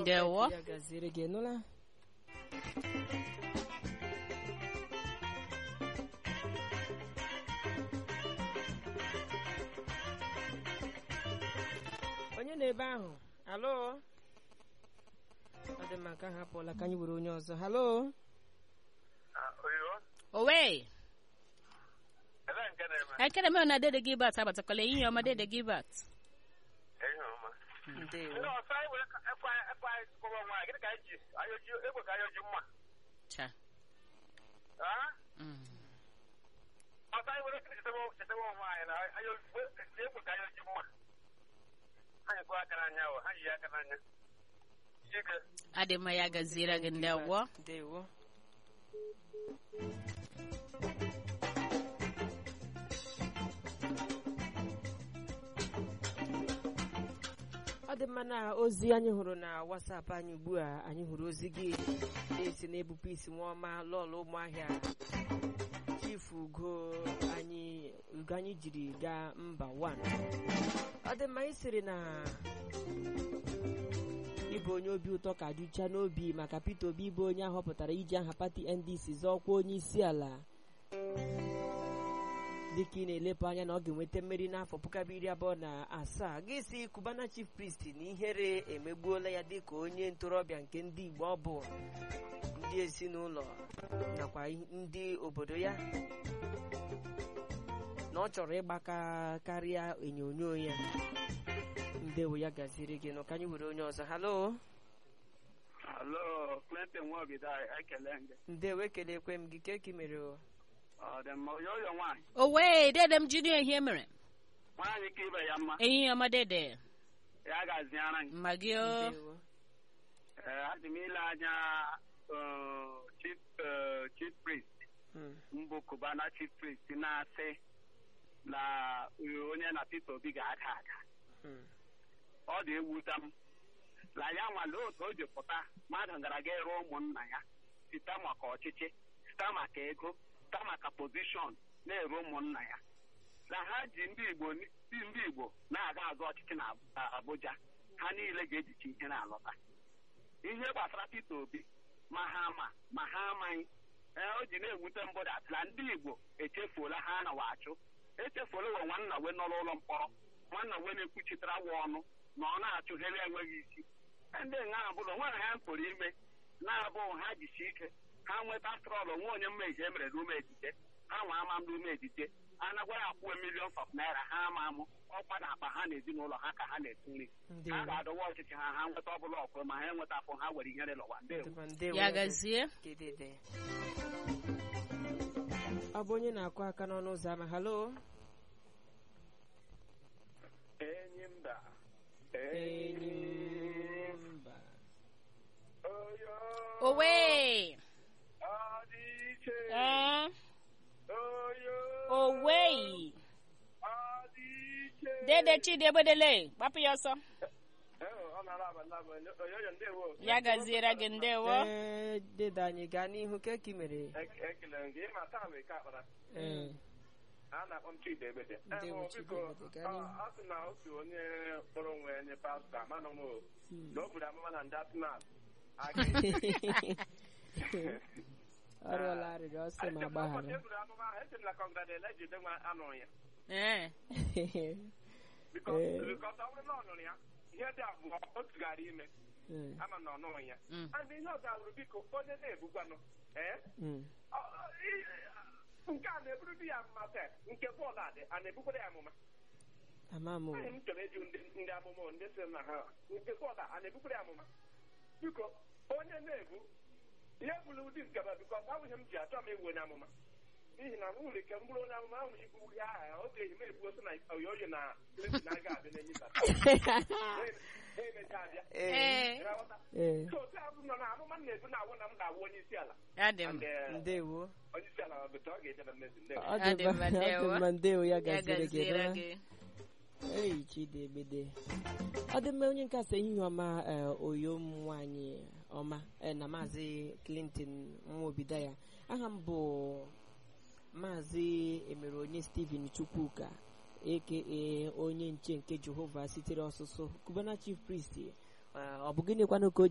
Ndewo. ya gaziere gị nụla onye na ebe ahụ halo ọ dị mma ka ha apụọla ka anyị were onye ọzọ halo oyo owe ebe nke na-eme ekere m na dede gilbert abatakwala ihe ọma dede gilbert ihe ọma ndewo ndị ọsọ anyị were ekwe ekwe anyị kpọrọ nwaanyị gịnị ka anyị ji ayoji egbe ka ayoji mma cha Ah? Mm. ọsọ anyị were chetewe chetewe onwe anyị na ayoji egbe ka ayoji mma anyị kụọ aka n'anya o ha yi aka n'anya ike adị mma ya gaziere gị ndewo ndewo ọ dị mma na ozi anyị hụrụ na wasapụ anyị ugbu a anyị hụrụ ozi gị na-esi na-ebupụ isi nwaọma lọlụ ụmụahịa chifu ugo anyị ugo anyị jiri gaa mba 1 ọ dị mma ị sịrị na ịbụ onye obi ụtọ ka dịcha n'obi maka Peter Obi bụ onye ahọpụtara iji aha pati NDC zọọkwa onye isi ala dịka ị na-elepụ anya na ọ ga-enweta mmeri n'afọ puku abụọ iri abụọ na asaa gị si Cubana chief priest na ihere emegbuola ya dịka onye ntorobịa nke ndị Igbo ọ bụ ndị ezinụlọ nakwa ndị obodo ya na ọ chọrọ ịgbaka karịa onyonyo ya ndewo ya gaziri gị nụ ka anyị were onye ọzọ halo alo clinton nwaobido ekele gị ndewo ekelekwe m gị ka eki mere o ọ dị mma oyo oyo nwaanyị owe dede m junior ihe mere nwaanyị ka ibe ya mma ehihie ọma dede ya gaziara gị mma gị o ndewo Ee, adị m ile anya eh, chief eh, chief priest Mm, mbụ Cubana chief priest na-asị na eh, onye na Peter Obi ga-ada ada mm, ọ dị ewuta m na ya nwale otu o ji pụta mmadụ gara ga ịrụ ụmụnna ya site maka ọchịchị site maka ego site maka pozishọn na-eru ụmụnna ya na ha ji ndị Igbo ndị ndị Igbo na-aga azụ ọchịchị na Ab- Abuja ha niile ga-ejichi ihe na-alọta ihe gbasara Peter Obi ma ha ma ma ha amaghị ee o ji na-ewute mbụ dat na ndị Igbo echefuola ha na wachụ echefuola we nwanna we nọ n'ụlọ mkpọrọ nwanna we na-ekwuchitere awa ọnụ na ọ na-achụghere enweghị isi ndị nga abụrụ nwere ha pụrụ ime na-abụ ha jisi ike ha nweta trọlụ nwa onye mmehie emere n'ume ejije ha nwa ama m n'ume ejije anagwara akwụwe milion of naira ha ama amụ ọkwa na akpa ha na ezinụlọ ha ka ha na-esi nri ha ndewo ga-adọwa ọchịchị ha ha nweta ọbụla ọkụ ma ha enweta afọ ha were ihere lọwa ndewo Dịkwa ndewo ya ya gazie gedede ọ bụ onye na-akụ aka n'ọnụ ụzọ ama halo enyi mba Enyimba. oyo owe ọ dị iche ee oyo owe ọ dị iche dede chidi egbedele gbapụ ya ọsọ ọ na-ara abalị abalị oyoyo ndewo ya gaziere gị ndewo ee dede anyị gaa n'ihu ka eki mere ekele m gị ịma taa wee ka akpara ee a na-akpọ m Chidi Egbede Ndewo, Eh, Chidi biko, Egbede, gaa n'ihu. ọ- ọ sị na otu onye kpọrọ onwe ya nye pastọ amanụ m o Hmm. na o buru amụma na ndị atụmat ọ rịọla arịrịọ ọsị ma gbaghara eburu amụma ahụ esi m na kọngradel ejide nwa anụrụ ya ee bikọs Eh. bikọs ọ bụrụ na ọ nụrụ ya ihe dị abụọ otu gara ime Mm, ama na ọ nụrụ ya Mm. and ihe ọzọ abụrụ biko onye na-ebugwanụ ee mm. ọ- ọ- i- nke a na-eburu di ya mma sef nke bọọlụ adị a na-ebukwara ya amụma ama m o. Anyị m chọrọ ịjụ ndị ndị amụma ndị sị na ha nke bọọlụ a na-ebukwara ya amụma biko onye na-ebu ihe bụrụ ụdị nkeba bikọs abụghị m ji achọ m ewu onye amụma n'ihi na m nwere ike m bụrụ onye amụma ahụ ibu ihe aha ya oge ehi m ebuo sị na oyoyo na Clinton na-aga abịa n'enyi ha emecha abịa ee ee ịghọta? ee so otu abụ nọ na amụma m na-ebu na-awụ na m ga-awụ onye isi ala ya dị And, mma eh, ndewo onye isi ala bụta ọ ga-ejebe mmezi ndewo ọ Ọ dị dị mma mma, ọ dị ndewo. mma ndewo ya ya gaziri gị gaziere nụla. gị Ei, Chidiebede. ọ dị mma onye nkasa ehihie ọma eh, oyo m nwanyị ọma eh, na maazị Clinton nwaobido ya aha m bụ maazị emeronye Stephen Chukwuka aka onye nche nke Jehova sitere ọsụsụ Cubana chief priest eh, ọ bụ gịnịkwanụ ka o